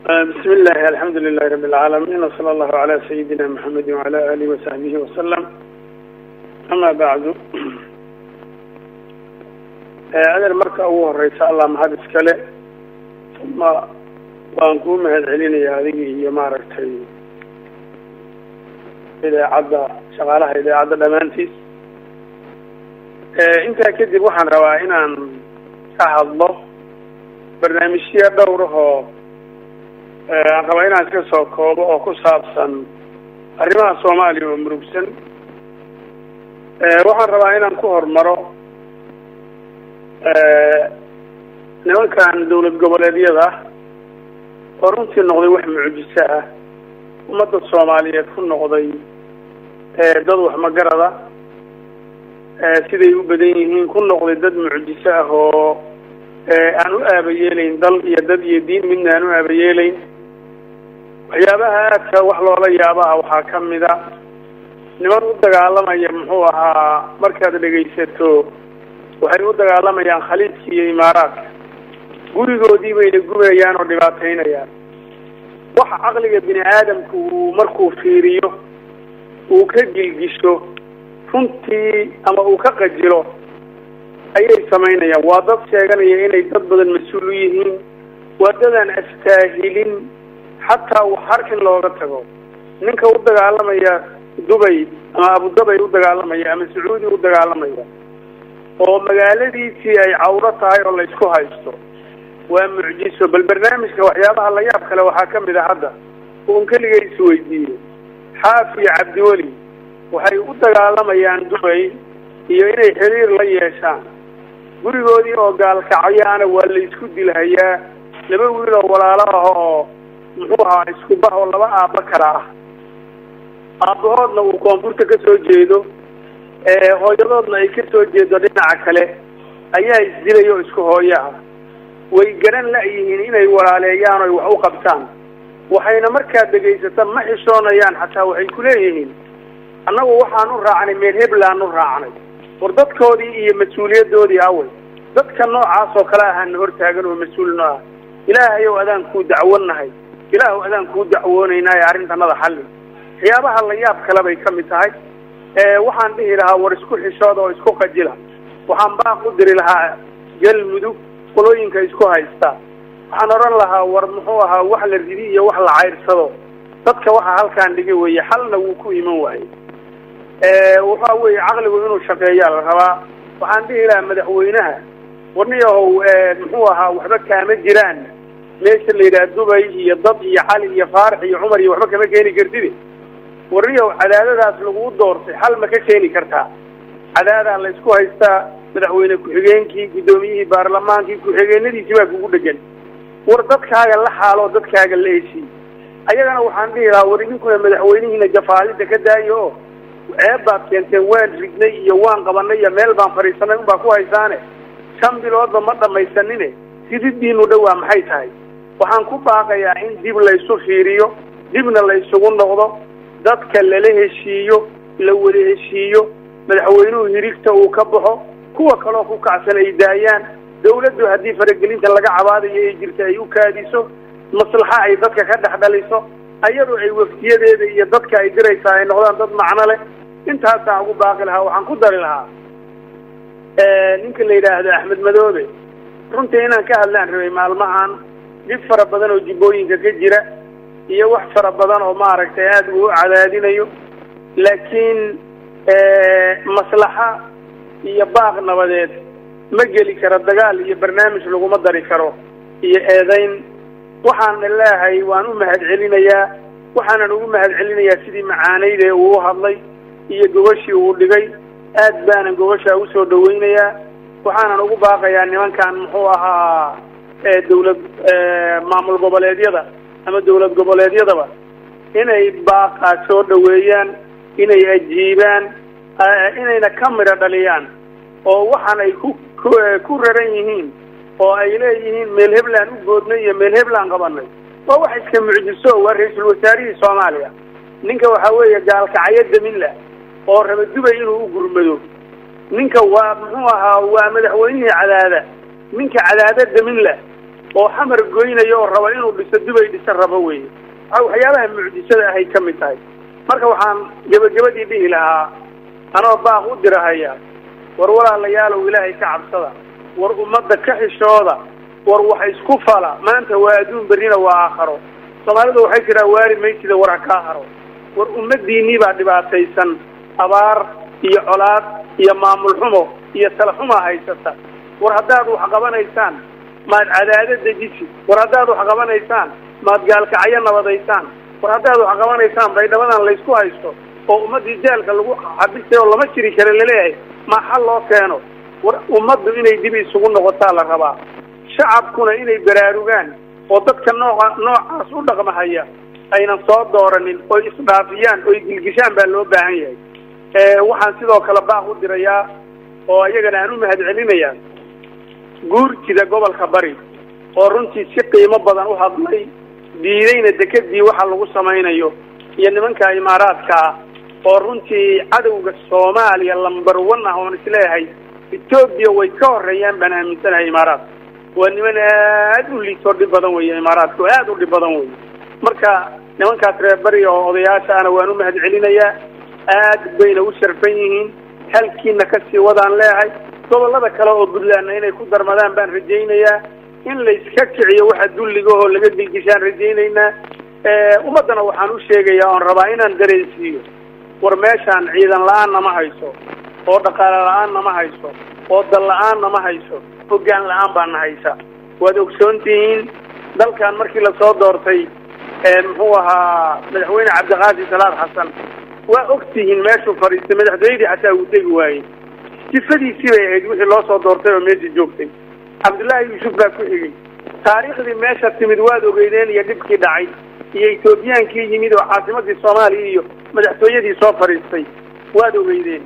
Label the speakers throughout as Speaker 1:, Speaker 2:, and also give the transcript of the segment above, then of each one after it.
Speaker 1: بسم الله الحمد لله رب العالمين وصلى الله على سيدنا محمد وعلى آله وصحبه وسلم أما بعد adeer marka ugu horeysa allah mahad iskale uma waan kuu mahad celinaya adigii iyo maaragtay idaacadda shaqaalaha idaacadda dhammaantiis intaa kadib waxaan rabaa inaan ka hadlo barnaamijyo dhowrahoo aan rabaa inaan iska soo koobo oo ku saabsan arrimaha soomaaliya oo murugsan waxaan rabaa inaan ku hormaro nimankan dawlad goboleedyada oo runtii noqday wax mucjiso ah ummadda soomaaliyeed ku noqday dad wax magarada siday u badan yihiin ku noqday dad mucjiso ah oo aan u aabayeelayn dal iyo dad iyo diin midna aan u aabayeelayn waxyaabaha aadka wax loola yaabaha waxaa ka mid a niman u dagaalamaya muxuu ahaa markaad dhegaysato waxay u dagaalamayaan khaliijka iyo imaaraadka gurigoodii bayna gubayaan oo dhibaataynayaan waxa caqliga bini aadamku uu markuu fiiriyo uu ka gilgisho runtii ama uu ka qajilo ayay samaynayaan waa dad sheeganaya inay dad badan mas-uul u yihiin waa dadaan astaahilin xataa wax harkin looga tago ninka u dagaalamaya dubay ama abudabay u dagaalamaya ama sacuudi u dagaalamaya oo magaaladiisii ay cawro tahay oo la isku haysto waa mucjiso bal barnaamijka waxyaabaha la yaab kale waxaa ka mid a hadda uun keliga isweydiiye xaaf iyo cabdiweli waxay u dagaalamayaan dubay iyo inay xiriir la yeeshaan gurigoodii oo gaalkacyaana waa la isku dilhayaa laba wiil oo walaalo ah oo muxuu ahaa isku bah oo laba aabba kala ah aabbahoodna uu koonfurta ka soo jeedo hooyadoodna ay ka soo jeedo dhinaca kale ayaa isdilaya oo isku hooyo ah way garan la-yihiin inay walaaleeyaan oy wax u qabtaan waxayna markaad dhegaysata ma xishoonayaan xataa waxay ku leeyihiin annagu waxaan u raacnay meel heblaan u raacnay war dadkoodii iyo mas-uuliyadoodii awey dadka noocaas oo kale ahaana hortaagan oo mas-uul noo ah ilaahayow adaan kuu dacwonahay ilaahu adaan kuu dacwoonaynaayo arrintanada xalli waxyaabaha la yaab kale bay ka mid tahay waxaan dhihi lahaa war isku xishooda oo isku qajila waxaan baaq u diri lahaa galmudug qolooyinka isku haysta waxaan odhan lahaa war muxuu ahaa wax la ridi iyo wax la cayrsado dadka waxa halkaan dhigi weeye xalna wuu ku iman waayey waxa weeye caqligu inuu shaqeeyaa la rabaa waxaan dhihi lahaa madaxweynaha warniyahow muxuu ahaa waxba kaama jiraan meesha la yidhaha dubay iyo dad iyo cali iyo faarax iyo cumar iyo waxba kama keeni kartide warniyahow cadaadadaas laguu doortay xal ma ka keeni kartaa cadaadaa la isku haystaa madaxweyne ku-xigeenkii guddoomiyihii baarlamaankii ku-xigeenadiisii baa kugu dhegan war dadkaaga la xaaloo dadkaaga la heshiiy ayagana waxaan dhihi lahaa war idinkuna madaxweynihiina jafaadida ka daayo oo ceeb baad keenteen waan ridnay iyo waan qabanay iyo meel baan fadhiisanay unbaa ku haysaane shan biloodba ma dhamaysanine sididiinu dhowaa maxay tahay waxaan ku baaqayaa in dib laysu fiiriyo dibna laysugu noqdo dadka lala heshiiyo la wada heshiiyo madaxweynuhu hirigta uu ka baxo kuwa kaloo ku kacsan ay daayaan dawladdu haddii faragelinta laga cabaadayo ay jirta ay u kaadiso maslaxa ay dadka ka dhex dhaliso ayadoo ay waftiyadeeda iyo dadka ay diraysaa ay noqdaan dad macno leh intaasaan ugu baaqi lahaa waxaan ku dari lahaa ninka la yidhaahdo axmed madoobe runtii inaan ka hadlaan rabay maalmahan dhib fara badan oo jibbooyinka ka jira iyo wax fara badan oo maaragtay aada uu u cadaadinayo laakiin maslaxa iyo baaq nabadeed ma geli karo dagaal iyo barnaamij laguma dari karo iyo eedayn waxaana leehay waan u mahad celinayaa waxaanan ugu mahad celinayaa sidii macaanayde uu u hadlay iyo gogashii uu dhigay aad baanan gogashaa usoo dhawaynayaa waxaanan ugu baaqayaa nimankan muxuu ahaa dawlad maamul goboleedyada ama dawlad goboleedyadaba inay baaqaa soo dhaweeyaan inay ajiibaan inayna ka midho dhaliyaan oo waxaan ay ku ku raran yihiin oo ay leeyihiin meel heblaan u boodnay iyo meel heblaan qabanay waa wax iska mucjiso waa ra-iisul wasaarihii soomaaliya ninka waxaa weeye gaalkacyo daminla oo raba dubay inuu u gurmado ninka waa muxuu ahaa waa madaxweynihii cadaada ninka cadaada daminla oo xamar goynaya oo raba inuu dhiso dubay dhisa rabo weeye waxyaabaha mucjisada ahay ka mid tahay marka waxaan gebagabadii dhihi lahaa anoo baaq u dirahaya war walaalayaalow ilaahay ka cabsada war ummadda ka xishooda war wax isku fala maanta waa adduun berrina waa aakharo soomaalidu waxay tiraa waari maysida war ha kaa haro war ummadiinnii baa dhibaataysan abaar iyo colaad iyo maamul xumo iyo tala xumaa haysata war haddaad wax qabanaysaan maad cadaado dejisi war haddaad wax qabanaysaan maad gaalkacyo nabadaysaan war haddaad wax qabanaysaan baydhabadan laysku haysto oo ummaddii jaalka lagu xabistay oo lama jiri kara laleeyahay ma xal loo keeno war ummaddu inay dib isugu noqotaa la rabaa shacabkuna inay baraarugaan oo dadka nooca noocaas u dhaqmahaya aynan soo dooranin oy isdhaafiyaan oy gilgishaan baa loo baahan yahay waxaan sidoo kale baaq u dirayaa oo iyagana aan u mahad celinayaa guurtida gobolka bari oo runtii si qiimo badan u hadlay diidayna dekedii waxa lagu samaynayo iyo nimanka imaaraadka ah oo runtii cadowga soomaaliya lamber one ah oon isleeyahay etoobiya way ka horeeyaan baan aaminsanahay imaaraadka waa niman aad u liitoo dhib badan weeye imaaraadka oo aad u dhib badan weye marka nimankaas reer bari oo odayaasha ana waan u mahad celinayaa aad bayna u sharfan yihiin halkiina kasii wadaan leeyahay gobollada kale oo puntlandna inay ku darmadaan baan rajaynayaa in layska kiciyo waxa dulligahoo laga dilgishaan rajaynaynaa ummaddana waxaan u sheegayaa oon rabaa inaan dareensiiyo war meeshaan ciidan la-aanna ma hayso oo dhaqaale la-aanna ma hayso oo dal la-aanna ma hayso hoggaan la-aan baana haysa waad ogsoon tihiin dalkan markii lasoo doortay muxuu ahaa madaxweyne cabdiqaasi salaad xasan waa og tihiin meeshuu fadhiistay madaxtooyadii xataa uu tegi waayey sifadiisii bay ahayd wixii loo soo doortay oo meesha joogtay cabdullaahi yuusuf baa ku xigay taariikhdii meesha timid waad ogeydeen iyo dhibkii dhacay iyo etoobiyaankii yimid oo caasimadii soomaaliya iyo madaxtooyadii soo fadhiistay waad ogeydeen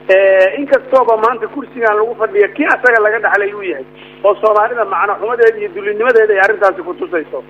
Speaker 1: inkastooba maanta kursigan lagu fadhiya kii asaga laga dhaxlay uu yahay oo soomaalida macno xumadeeda iyo dullinimadeeda ay arrintaasi kutusayso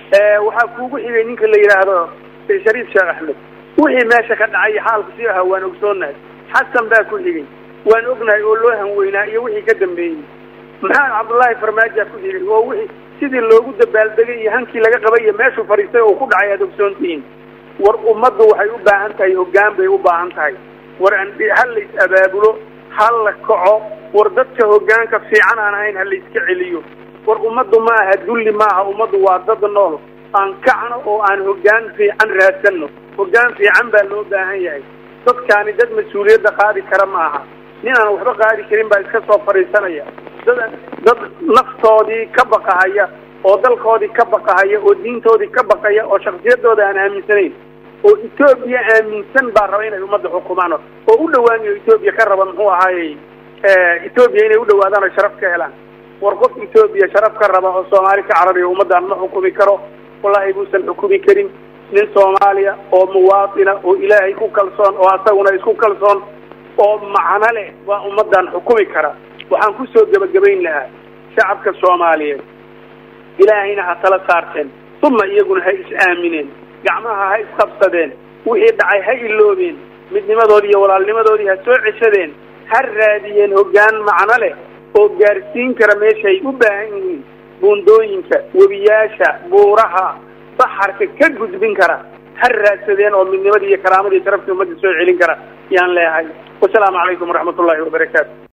Speaker 1: waxaa kuugu xigay ninka la yidhaahdo shariif sheekh axmed wixii meesha ka dhacay xaalku sii ahaa waan ogsoonahay xasan baa ku xigay waan ognahay oo loo hanweynaa iyo wixii ka dambeeyey maxamed cabdullaahi farmaaja ku xigay oo wixii sidii loogu dabaaldegay iyo hankii laga qabay iyo meeshuu fadhiistay oo ku dhacay aad ogsoontihiin war ummaddu waxay u baahan tahay hoggaan bay u baahan tahay war ha lays abaabulo ha la kaco war dadka hoggaanka fiican aan ahayn ha layska celiyo war ummaddu ma aha dulli maaha ummaddu waa dad nool aan kacno oo aan hoggaan fiican raadsanno hoggaan fiican baa loo baahan yahay dadkaani dad mas-uuliyadda qaadi kara ma aha nin aan waxba qaadi karin baa iska soo fadhiisanaya dad dad naftoodii ka baqahaya oo dalkoodii ka baqahaya oo diintoodii ka baqaya oo shaksiyadooda aan aaminsanayn oo etoobiya aaminsan baa raba inay ummadda xukumaan oo u dhawaanayo etoobiya ka raba muxuu ahaayey etoobiya inay u dhawaadaan oo sharaf ka helaan war qof etoobiya sharaf ka raba oo soomaali ka carabiya ummaddan ma xukumi karo wallahi buusan xukumi karin nin soomaaliya oo muwaatina oo ilaahay ku kalsoon oo asaguna isku kalsoon oo macno leh waa ummaddan xukumi kara waxaan kusoo gebagabayn lahaa shacabka soomaaliyeed ilaahayna ha tala saarteen uma iyaguna ha is-aamineen gacmaha ha isqabsadeen wixii dhacay ha iloobeen midnimadoodii iyo walaalnimadoodii ha soo ceshadeen ha raadiyeen hoggaan macno leh oo gaarsiin kara meeshaay u baahan yihiin buundooyinka webiyaasha buuraha baxarka ka gudbin kara ha raadsadeen oo midnimadii iyo karaamadii sharaftii ummadda soo celin kara yaan leeyahay wasalaamu calaykum waraxmat ullahi wabarakaatu